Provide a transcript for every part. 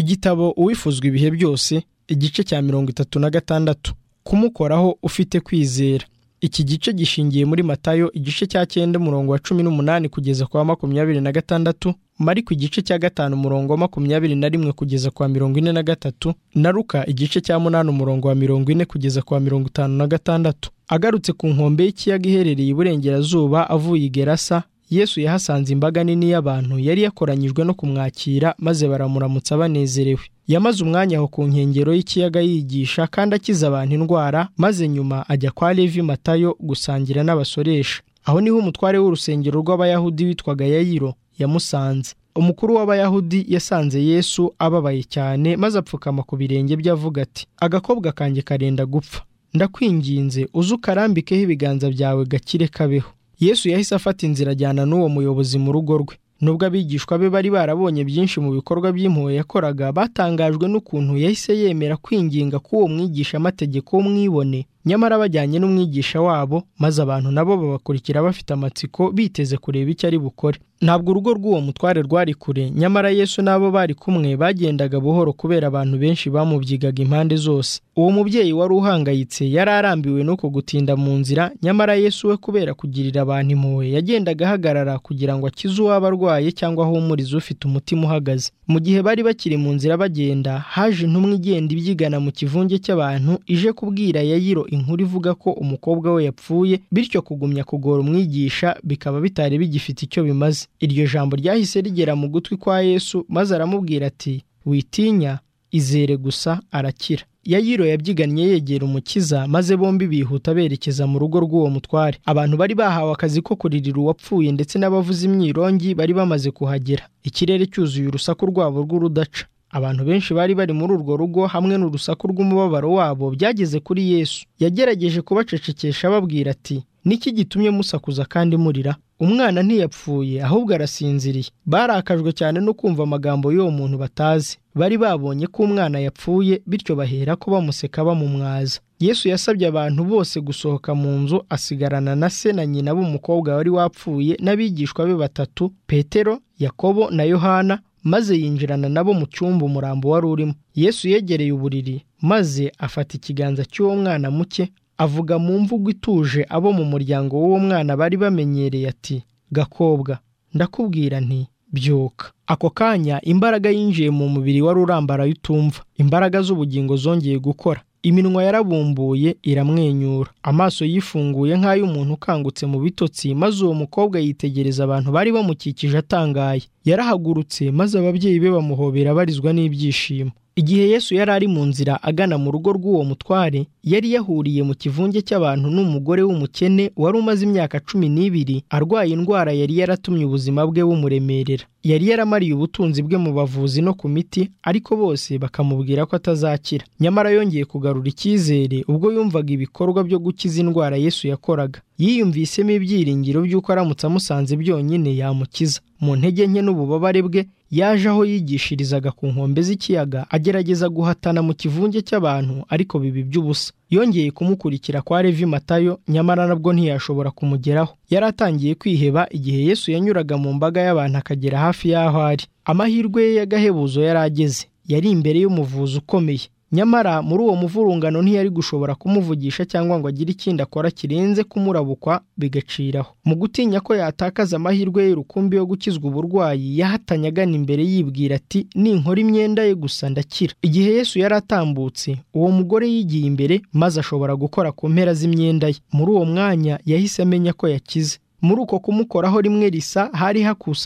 igitabo uwifuzwa ibihe byose igice cya mirongo itatu na gatandatu kumukoraho ufite kwizera iki gice gishingiye muri matayo igice cya cyenda umurongo wa cumi n'umunani kugeza kwa makumyabiri na gatandatu mariko igice cya gatanu umurongo wa makumyabiri na rimwe kugeza kwa mirongo ine na gatatu na ruka igice cya munani umurongo wa mirongo ine kugeza kwa mirongo itanu na gatandatu agarutse ku nkombe y'ikiyaga iherereye iburengerazuba avuye i gerasa yesu yahasanze imbaga nini y'abantu yari yakoranyijwe no kumwakira maze baramuramutsa banezerewe yamaze umwanya aho ku nkengero y'ikiyaga yigisha kandi akiza abantu indwara maze nyuma ajya kwa levi matayo gusangira n'abasoresha aho niho umutware w'urusengero rw'abayahudi witwaga yayiro yamusanze umukuru w'abayahudi yasanze yesu ababaye cyane maze apfukama ku birenge bye avuga ati agakobwa kanjye karenda gupfa ndakwinginze uze ukarambikeho ibiganza byawe gakire kabeho yesu yahise afata inzira ajyana n'uwo muyobozi mu rugo rwe nubwo abigishwa be bari barabonye byinshi mu bikorwa by'impuhwe yakoraga batangajwe n'ukuntu yahise yemera kwinginga k'uwo mwigisha-amategeko w'umwibone nyamara bajyanye n'umwigisha wabo maze abantu nabo babakurikira bafite amatsiko biteze kureba icyo ari bukore ntabwo urugo rw'uwo mutware rwari kure nyamara yesu n'abo bari kumwe bagendaga buhoro kubera abantu benshi bamubyigaga impande zose uwo mubyeyi wari uhangayitse yari arambiwe n'uko gutinda mu nzira nyamara yesu we kubera kugirira abantu impuhwe yagendaga ahagarara kugira ngo akize uwaba arwaye cyangwa ahumurize ufite umutima uhagaze mu gihe bari bakiri mu nzira bagenda haje intumwa igenda ibyigana mu kivunge cy'abantu ije kubwira yayiro inkuru ivuga ko umukobwa we yapfuye bityo kugumya kugora umwigisha bikaba bitari bigifite icyo bimaze iryo jambo ryahise rigera mu gutwi kwa yesu maze aramubwira ati witinya izere gusa arakira yayiro yabyigannye yegera umukiza maze bombi bihuta berekeza mu rugo rw'uwo mutware abantu bari bahawe akazi ko kuririra uwapfuye ndetse n'abavuza imyirongi bari bamaze kuhagera ikirere cyuzuye urusaku rwabo rw'urudaca abantu benshi bari bari muri urwo rugo hamwe n'urusaku rw'umubabaro wabo byageze kuri yesu yagerageje kubacecekesha ababwira ati niki gitumye musakuza kandi murira umwana ntiyapfuye ahubwo arasinziriye barakajwe cyane no kumva amagambo y'uwo muntu batazi bari babonye ko umwana yapfuye bityo bahera ko bamuseka bamumwaza yesu yasabye abantu bose gusohoka mu nzu asigarana na se na nyina b'umukobwa wari wapfuye n'abigishwa be batatu petero yakobo na yohana maze yinjirana nabo mu cyumba umurambo wari urimo yesu yegereye uburiri maze afata ikiganza cy'uwo mwana muke avuga mu mvugo ituje abo mu muryango w'uwo mwana bari bamenyereye ati gakobwa ndakubwira nti byuka ako kanya imbaraga yinjiye mu mubiri wari urambaraye utumva imbaraga z'ubugingo zongeye gukora iminwa yarabumbuye iramwenyura amaso yifunguye nk'ay'umuntu ukangutse mu bitotsi maze uwo mukobwa yitegereza abantu bari bamukikije atangaye yarahagurutse maze ababyeyi be bamuhobera barizwa n'ibyishimo igihe yesu yari ari mu nzira agana mu rugo rw'uwo mutware yari yahuriye mu kivunge cy'abantu n'umugore w'umukene wari umaze imyaka cumi n'ibiri arwaye indwara yari yaratumye ubuzima bwe bumuremerera yari yaramariye ubutunzi bwe mu bavuzi no ku miti ariko bose bakamubwira ko atazakira nyamara yongeye kugarura icyizere ubwo yumvaga ibikorwa byo gukiza indwara yesu yakoraga yiyumvisemo ibyiringiro by'uko aramutse amusanze byonyine yamukiza mu ntege nke n'ububabare bwe yaje aho yigishirizaga ku nkombe z'ikiyaga agerageza guhatana mu kivunge cy'abantu ariko bibi by'ubusa yongeye kumukurikira kwa levi matayo nyamara nabwo ntiyashobora kumugeraho yari atangiye kwiheba igihe yesu yanyuraga mu mbaga y'abantu akagera hafi y'aho ari amahirwe ye y'agahebuzo yari ageze yari imbere y'umuvuzi ukomeye nyamara muri uwo muvurungano ntiyari gushobora kumuvugisha cyangwa ngo agire ikindi akora kirenze kumurabukwa bigaciraho mu gutinya ko yatakaza amahirwe ye rukumbi yo gukizwa uburwayi yahatanye agana imbere yibwira ati ninkora imyenda ye gusa ndakira igihe yesu yari atambutse uwo mugore yigiye imbere maze ashobora gukora ku mpera z'imyenda ye muri uwo mwanya yahise amenya ko yakize muri uko kumukoraho rimwe risa hari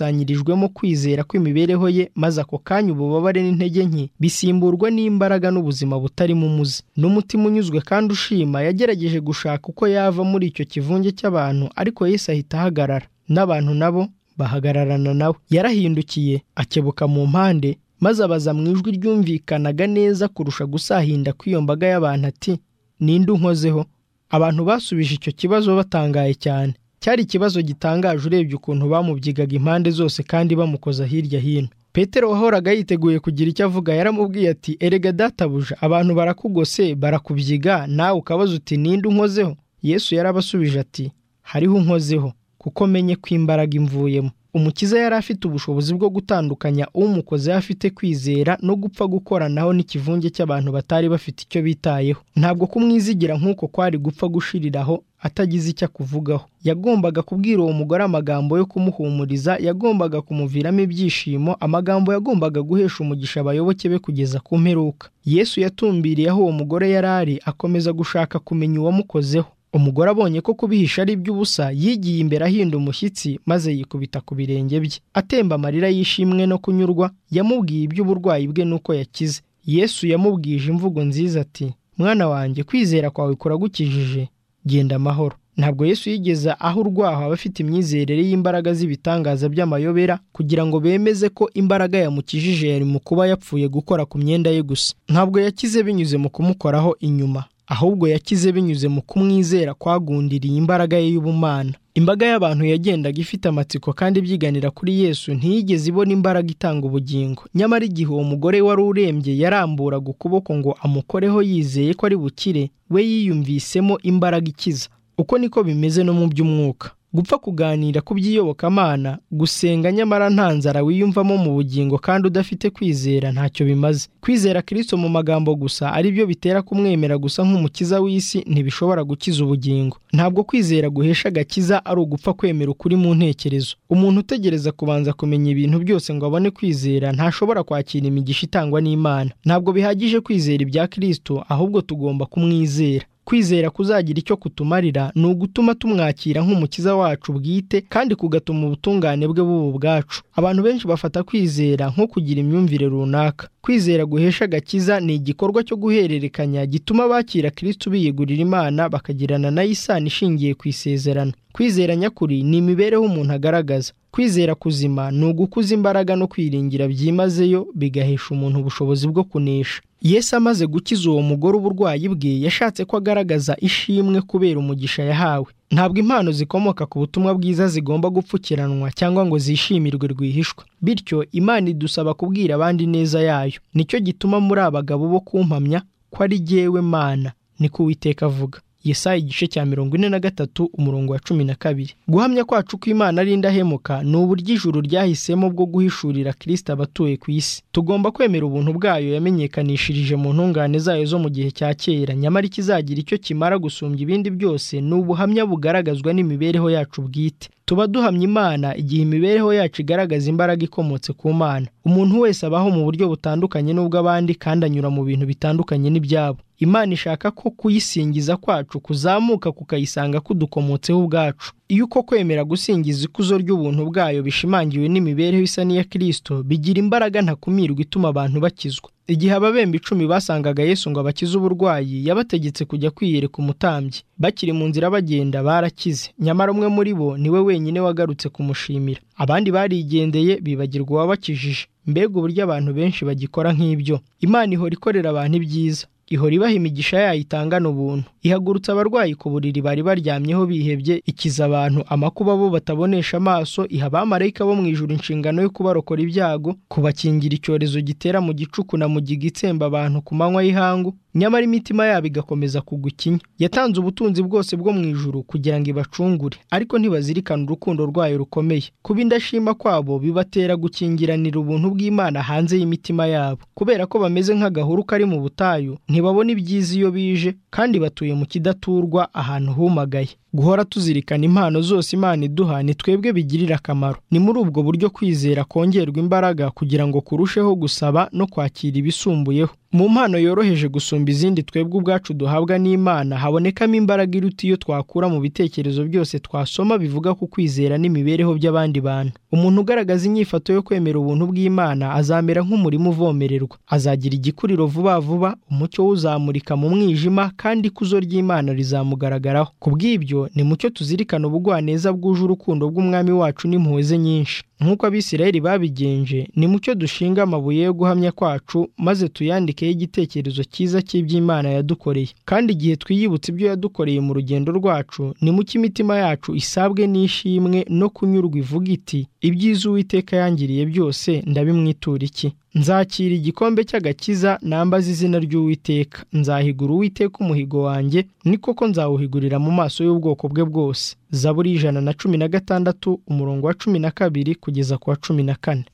hakusanyirijwemo kwizera kw'imibereho ye maze ako kanya ububabare n'intege nke bisimburwa n'imbaraga n'ubuzima butarimo umuze n'umutima unyuzwe kandi ushima yagerageje gushaka uko yava muri icyo kivunge cy'abantu ariko yese ahita ahagarara n'abantu nabo bahagararana nawe yarahindukiye akebuka mu mpande maze abaza mu ijwi ryumvikanaga neza kurusha gusahinda kw'iyo mbaga y'abantu ati ninde unkozeho abantu basubije icyo kibazo batangaye cyane cyari ikibazo gitangaje urebye ukuntu bamubyigaga impande zose kandi bamukoza hirya hino petero wahoraga yiteguye kugira icyo avuga yaramubwiye ati erega databuja abantu barakugose barakubyiga nawe ukabaza uti ninde unkozeho yesu yarabasubije ati hariho unkozeho kuko menye ko imbaraga imvuyemo umukiza yari afite ubushobozi bwo gutandukanya umukozi afite kwizera no gupfa gukoranaho n'ikivunge cy'abantu batari bafite icyo bitayeho ntabwo kumwizigira nk'uko kwari gupfa gushiriraho atagize icyo akuvugaho yagombaga kubwira uwo mugore amagambo yo kumuhumuriza yagombaga kumuviramo ibyishimo amagambo yagombaga guhesha umugisha abayoboke be kugeza ku mperuka yesu yatumbiriye aho uwo mugore yari ari akomeza gushaka kumenya uwamukozeho umugore abonye ko kubihisha ari iby'ubusa yigiye imbere ahinda umushyitsi maze yikubita ku birenge bye atemba amarira yishimwe no kunyurwa yamubwiye iby'uburwayi bwe n'uko yakize yesu yamubwije imvugo nziza ati mwana wanjye kwizera kwawe kuragukijije genda amahoro ntabwo yesu yigeze aho urwaho abafite imyizerere y'imbaraga z'ibitangaza by'amayobera kugira ngo bemeze ko imbaraga yamukijije yari mu kuba yapfuye gukora ku myenda ye gusa ntabwo yakize binyuze mu kumukoraho inyuma ahubwo yakize binyuze mu kumwizera kwagundiriye imbaraga ye y'ubumana imbaga y'abantu yagendaga ifite amatsiko kandi ibyiganira kuri yesu ntiyigeze ibona imbaraga itanga ubugingo nyamara igihe uwo mugore wari urembye yaramburaga ukuboko ngo amukoreho yizeye ko ari bukire we yiyumvisemo imbaraga ikiza uko niko bimeze no mu by'umwuka gupfa kuganira ku by'iyobokamana gusenga nyamara nta nzara wiyumvamo mu bugingo kandi udafite kwizera ntacyo bimaze kwizera kirisito mu magambo gusa ari byo bitera kumwemera gusa nk'umukiza w'isi ntibishobora gukiza ubugingo ntabwo kwizera guhesha agakiza ari ugupfa kwemera ukuri mu ntekerezo umuntu utegereza kubanza kumenya ibintu byose ngo abone kwizera ntashobora kwakira imigisha itangwa n'imana ntabwo bihagije kwizera ibya kirisito ahubwo tugomba kumwizera kwizera kuzagira icyo kutumarira ni ugutuma tumwakira nk'umukiza wacu bwite kandi kugatuma ubutungane bwe buba ubwacu abantu benshi bafata kwizera nko kugira imyumvire runaka kwizera guhesha agakiza ni igikorwa cyo guhererekanya gituma abakira kirisiti biyegurira imana bakagirana nayo isano ishingiye ku isezerano kwizera nyakuri ni imibereho umuntu agaragaza kwizera kuzima ni ugukuza imbaraga no kwiringira byimazeyo bigahesha umuntu ubushobozi bwo kunesha yesu amaze gukiza uwo mugore uburwayi bwe yashatse ko agaragaza ishimwe kubera umugisha yahawe ntabwo impano zikomoka ku butumwa bwiza zigomba gupfukiranwa cyangwa ngo zishimirwe rwihishwa bityo imana idusaba kubwira abandi neza yayo nicyo gituma muri abagabo bo kumpamya ko ari jyewe mana niko uwiteka avuga yesaya igice cya mirongo ine na gatatu umurongo wa cumi na kabiri guhamya kwacu ko imana ari indahemuka ni uburyo ijuru ryahisemo bwo guhishurira kirisita abatuye ku isi tugomba kwemera ubuntu bwayo yamenyekanishirije mu ntungane zayo zo mu gihe cya kera nyamara ikizagira icyo kimara gusumbya ibindi byose ni ubuhamya bugaragazwa n'imibereho yacu bwite tuba duhamya imana igihe imibereho yacu igaragaza imbaraga ikomotse ku mana umuntu wese abaho mu buryo butandukanye n'ubw'abandi kandi anyura mu bintu bitandukanye n'ibyabo imana ishaka ko kuyisingiza kwacu kuzamuka kukayisanga kudukomotseho ubwacu iyo uko kwemera gusingiza ikuzo ry'ubuntu bwayo bishimangiwe n'imibereho isa n'iya kirisito bigira imbaraga ntakumirwa ituma abantu bakizwa igihe ababembe icumi basangaga yesu ngo abakize uburwayi yabategetse kujya kwiyereka umutambyi bakiri mu nzira bagenda barakize nyamara umwe muri bo niwe wenyine wagarutse kumushimira abandi barigendeye bibagirwa uwabakijije mbega uburyo abantu benshi bagikora nk'ibyo imana ihora ikorera abantu ibyiza ihora ibaha imigisha yayo itangana ubuntu ihagurutsa abarwayi ku buriri bari baryamyeho bihebye ikiza abantu amakuba bo batabonesha amaso iha abamarayika bo mu ijuru inshingano yo kubarokora ibyago kubakingira icyorezo gitera mu gicuku na mugiga itsemba abantu ku manywa y'ihangu nyamara imitima yabo igakomeza kugwa ikinya yatanze ubutunzi bwose bwo mu ijuru kugira ngo ibacungure ariko ntibazirikane urukundo rwayo rukomeye kuba indashima kwabo bibatera gukingiranira ubuntu bw'imana hanze y'imitima yabo kubera ko bameze nk'agahuru kari mu butayu ntibabona ibyiza iyo bije kandi batuye mu kidaturwa ahantu humagaye guhora tuzirikana impano zose imana iduha ni twebwe bigirira akamaro ni muri ubwo buryo kwizera kongerwa imbaraga kugira ngo kurusheho gusaba no kwakira ibisumbuyeho mu mpano yoroheje gusumba izindi twebwe ubwacu duhabwa n'imana habonekamo imbaraga iruta iyo twakura mu bitekerezo byose twasoma bivuga ku kwizera n'imibereho by'abandi bantu umuntu ugaragaza inyifato yo kwemera ubuntu bw'imana azamera nk'umurima uvomererwa azagira igikuriro vuba vuba umucyo wuzamurika mu mwijima kandi ikuzo ry'imana rizamugaragaraho ku bw'ibyo ni mucyo tuzirikana ubugwaneza bwuje urukundo rw'umwami wacu n'impuhwe ze nyinshi nk'uko abisirayeli babigenje ni mucyo dushinga amabuye yo guhamya kwacu maze tuyandikeho igitekerezo cyiza cy'iby'imana yadukoreye kandi igihe twiyibutse ibyo yadukoreye mu rugendo rwacu ni mucyo imitima yacu isabwe n'ishimwe no kunyurwa ivuga iti ibyiza uwiteka yangiriye byose ndabimwitura iki nzakira igikombe cy'agakiza nambaza izina ry'uwiteka nzahigura uwiteka umuhigo wanjye ni koko nzawuhigurira mu maso y'ubwoko bwe bwose zaburi ijana na cumi na gatandatu umurongo wa cumi na kabiri kugeza ku wa cumi na kane